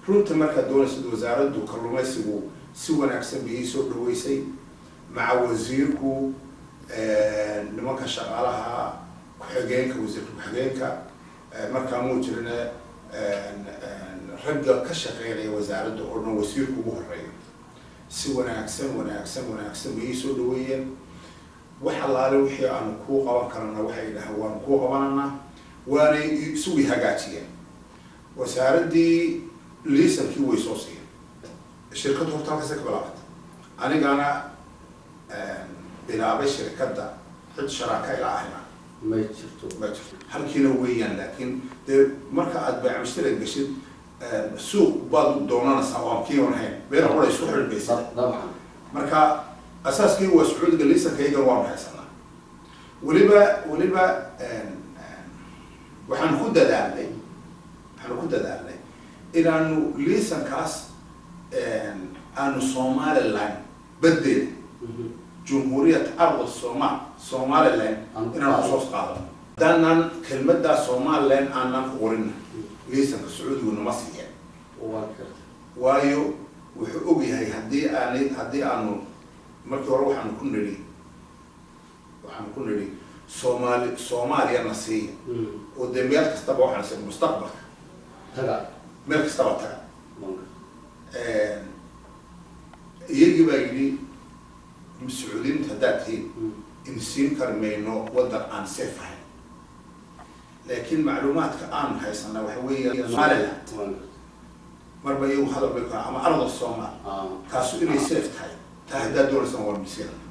runta markaad doonaysid wasaaraddu kalluumaysigu si wanaagsan bay ii soo dhaweysay maca wasiirku nimanka shaqaalaha ku-xigeenka wasiirka ku-xigeenka markaa muu jirine ragga ka shaqeynaya wasaaradda oo dhan wasiirku ugu horeeya si wanaagsan wanaagsan wanaagsan bay ii soo dhaweeyeen wax allaale wixii aanu kuu qaban karana waxay dhahaan waanu kuu qabananaa waanay isugu hagaajiyeen wasaaraddii liisankii way soo siiyeen shirkaddu horta halkaasay ka bilaabata anigana bilaabay shirkadda cid sharaaka ila ahina ma jirto ma jirto halkiina weeyaan laakiin dee marka aad baycamistira geshid suuq baad doonanaysaa oo aan kii wanahayn beena qura isku xidhbaysa dabcan marka asaaskii waa sacuudiga liisankaygan waanu haysanaa weliba weliba waxaanu ku dadaalnay waxaanu ku dadaalnay inaanu liisankaas aanu somaliland badeeda jumhuuriyat arda somal somaliland inaan kusoo qaadano haddaanan kelmaddaa somaliland aanan qorin liisanka sacuudigu nama siiyeen waa karta waayo wuxuu ogyahay haddii aanay haddii aanu markii hore waxaanu ku nidhi waxaanu ku nidhi soomaali soomaaliya na siiya oo dee meel kastaba waxaan si mustaqbalka taga meel kastaba taga manka iyagii baa yidhi sacuudiyiinta haddaad tihiin in siin kari mayno waddan aan safe ahayn laakiin macluumaadka aan haysana waxa weeya somaliland manka marba iyagu hadal bay ku ama arda soomaal ah kaasu inay safe tahay taa haddaad doonaysaan waa misiina